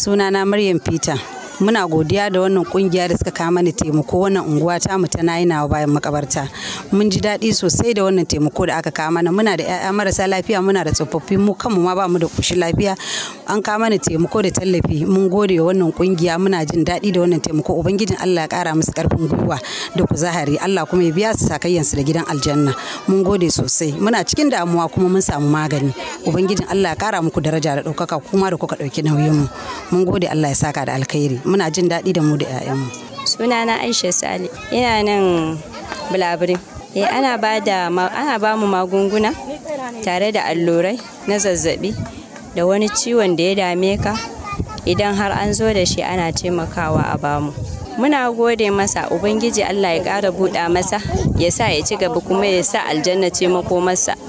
sunana Maryam Peter. Muna godiya da wannan kungiya da suka kawo mana taimako wannan unguwa ta mu ta nawa bayan makabarta. Mun ji daɗi sosai da wannan taimako da aka kawo mana. Muna da 'ya'ya marasa lafiya, muna da tsofaffi, mu kanmu ma ba mu da ƙoshin lafiya. An kawo mana taimako da tallafi. Mun gode wa wannan kungiya, muna jin daɗi da wannan taimako. Ubangijin Allah ya ƙara musu ƙarfin gwiwa da kuzari. Allah kuma ya biya su sakayyansu da gidan aljanna. Mun gode sosai. Muna cikin damuwa kuma mun samu magani. Ubangijin Allah ya ƙara muku daraja da ɗaukaka kuma da kuka ɗauki nauyinmu. Mun gode Allah ya saka da alkhairi. Muna jin daɗi da mu da 'ya'yanmu. Sunana Aisha Sale. Ina nan Bulabirin. Eh ana ba da ana ba mu magunguna tare da allurai na zazzabi da wani ciwon da ya dame ka idan har an zo da shi ana taimakawa a bamu. Muna gode masa Ubangiji Allah ya ƙara buɗa masa ya sa ya ci gaba kuma ya sa aljanna ce makomarsa.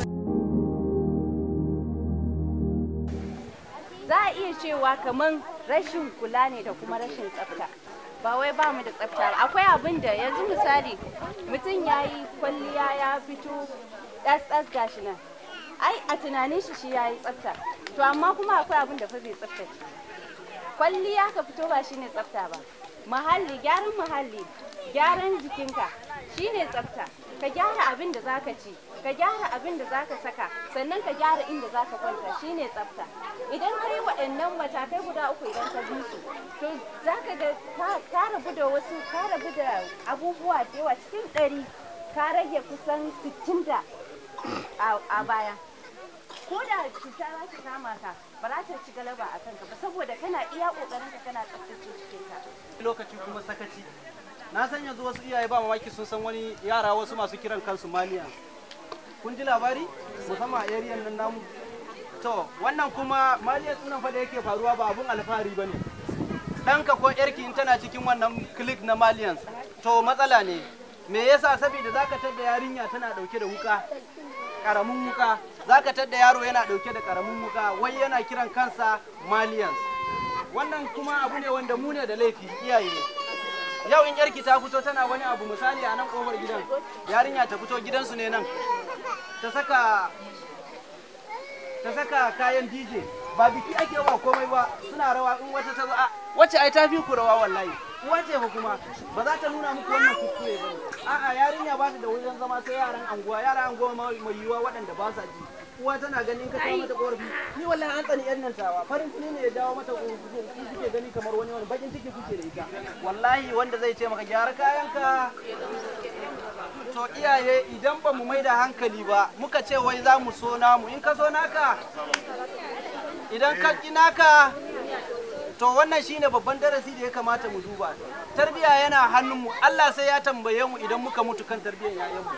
za a iya cewa kamar rashin kula ne da kuma rashin tsafta ba wai ba mu da tsafta ba akwai abin da yanzu misali mutum ya yi kwalliya ya fito ɗas-ɗas gashi nan ai a tunanin shi shi ya yi tsafta to amma kuma akwai abin da fa zai tsaftace kwalliya ka fito ba shine tsafta ba muhalli gyaran muhalli gyaran jikinka shine tsafta ka gyara abin da zaka ci ka gyara abin da zaka saka sannan ka gyara inda zaka kwanta shine tsafta idan ka yi waɗannan matakai guda uku idan ka bi su to zaka ga ka rabu da wasu ka rabu da abubuwa da yawa cikin ɗari ka rage kusan sittin da a baya ko da cuta za ta kama ka ba za ta ci galaba a kanka ba saboda kana iya ƙoƙarin ka kana tsaftace cikinka lokaci kuma sakaci na san yanzu wasu iyaye ba mamaki sun san wani yara wasu masu kiran kansu maliya kun ji labari musamman a area nan namu to wannan kuma maliya sunan fa da yake faruwa ba abun alfahari bane ɗanka ko yarki in tana cikin wannan click na malians to matsala ne me yasa saboda zaka tadda yarinya tana dauke da wuka karamin wuka zaka tadda yaro yana dauke da karamin wuka wai yana kiran kansa malians wannan kuma abu ne wanda mu ne da laifi iyaye yau in yarki ta fito tana wani abu misali a nan kofar gidan yarinya ta fito gidansu ne nan ta saka ta saka kayan DJ ba biki ake wa komai ba suna rawa in wata ta zo a wacce ai ta fi ku rawa wallahi uwa ce fa kuma ba za ta nuna muku wannan kuskure ba a'a yarinya ba ta da wajen zama sai yaran anguwa yaran anguwa mai yiwuwa waɗanda ba sa ji uwa tana ganin ka kawo mata korafi ni wallahi an tsani yan nan tawa farin ciki ne ya dawo mata kuke gani kamar wani wani bakin ciki kuke da ita wallahi wanda zai ce maka gyara kayanka to iyaye idan ba mu mai da hankali ba muka ce wai za mu so namu in ka so naka idan ka ki naka to wannan shine babban darasi da ya kamata mu duba tarbiya yana hannunmu Allah sai ya tambaye mu idan muka mutu kan tarbiyyar 'ya'yanmu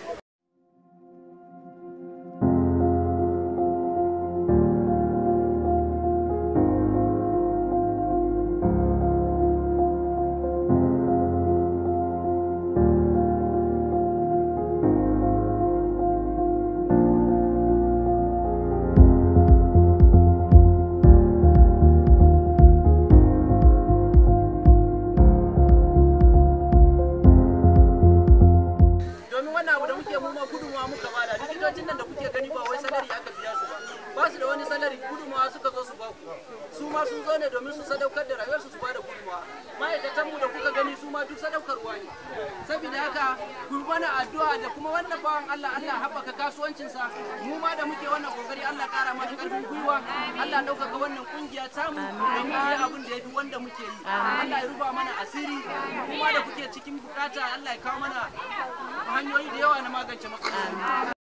likitocin nan da kuke gani ba wai salari aka biya su ba ba su da wani salari gudunmawa suka zo su ba ku su ma sun zo ne domin su sadaukar da rayuwarsu su ba da gudunmawa ma'aikatan mu da kuka gani su ma duk sadaukarwa ne saboda haka ku mana addu'a da kuma wannan bawan Allah Allah haɓaka kasuwancinsa mu ma da muke wannan kokari Allah ƙara mata ƙarfin gwiwa Allah ɗaukaka wannan kungiya tamu da mu yi abin da ya fi wanda muke yi Allah ya rufa mana asiri kuma da kuke cikin bukata Allah ya kawo mana hanyoyi da yawa na magance matsaloli